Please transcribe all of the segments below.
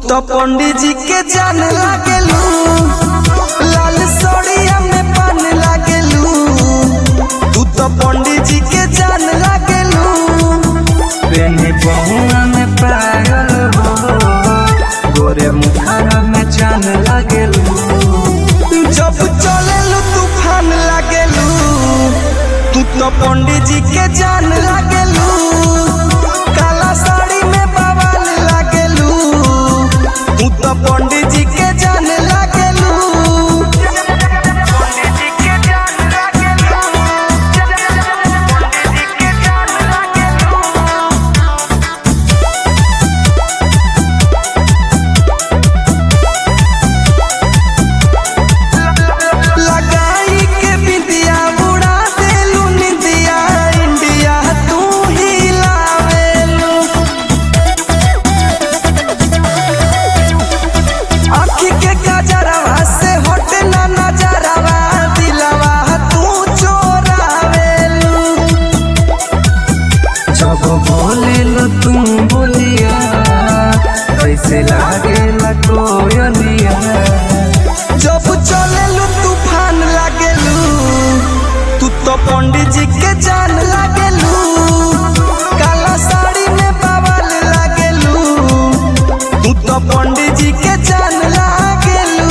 तो पंडित जी के जान लागेलू लाल सोड़िया में पान लागेलू तू तो पंडित जी के जान लागेलू बेनी बहुआ में पायल हो गोरे मुखारा में चांद लागेलू जब चलेलू तूफान लागेलू तू तो पंडित जी के जान लागेलू काला साड़ी में बवाल लागेलू तू तो पंडित जी के जान लागेलू लगाई के बिंदिया उड़ा देलू निंदिया इंडिया तू ही लावेलू आँखी के गजरवा से हटे ना नजरवा दिलवा तू चोरावेलू जब बोलेलो तुम बोलिया कैसे लागेला कोयलिया जब चलेलू तूफान लागेलू तू तो पंडित जी के जान लागेलू काला साड़ी में बवाल लागेलू तू तो पंडित जी के जान लागेलू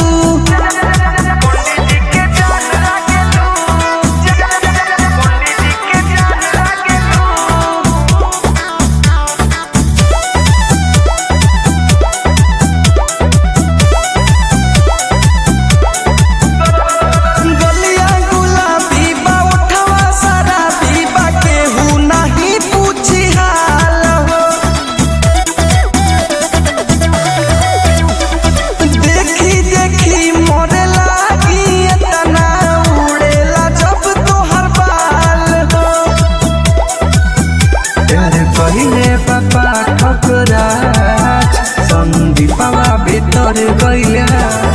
गलिया गुलाबी बा उठवा शराबी बा केहू नाही पूछी हाल हो देखी देखी मोरे लागी एतना उड़ेला जब तोहर बाल हो तेरे पहिले पापा ठकराज संदीपवा भीतर गइला